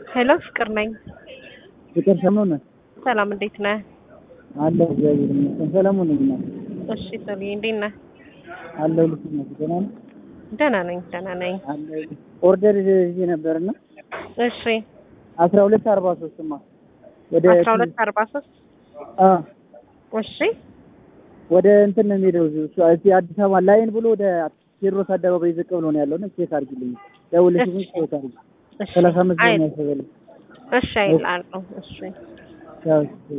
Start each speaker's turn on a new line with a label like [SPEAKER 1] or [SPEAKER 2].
[SPEAKER 1] ሄሎ ፍቅር ነኝ።
[SPEAKER 2] ፍቅር ሰሞን
[SPEAKER 1] ሰላም እንዴት ነህ?
[SPEAKER 2] አለ እግዚአብሔር ይመስገን። ሰለሞን ነኝ እናት
[SPEAKER 1] እሺ ሰሊ እንዴት ነህ?
[SPEAKER 2] አለሁ ልክ ነው። ደህና ነህ?
[SPEAKER 1] ደህና ነኝ ደህና ነኝ።
[SPEAKER 2] አለሁ ኦርደር ይዤ ነበርና
[SPEAKER 1] እሺ
[SPEAKER 2] አስራ ሁለት አርባ ሶስትማ ወደ
[SPEAKER 1] አስራ ሁለት አርባ ሶስት
[SPEAKER 2] አ
[SPEAKER 1] እሺ
[SPEAKER 2] ወደ እንትን ነው የሚሄደው እሱ እዚህ አዲስ አበባ ላይን ብሎ ወደ ቴዎድሮስ አደባባይ ዝቅ ብሎ ነው ያለው እና ቼክ አድርጊልኝ። ደውልሽ ግን ቼክ አድርጊ።
[SPEAKER 1] እሺ
[SPEAKER 2] ሰላሳ አምስት
[SPEAKER 1] አይ
[SPEAKER 2] ነው ያሰበልኝ።
[SPEAKER 1] እሺ አይላለሁ እሺ
[SPEAKER 2] ያው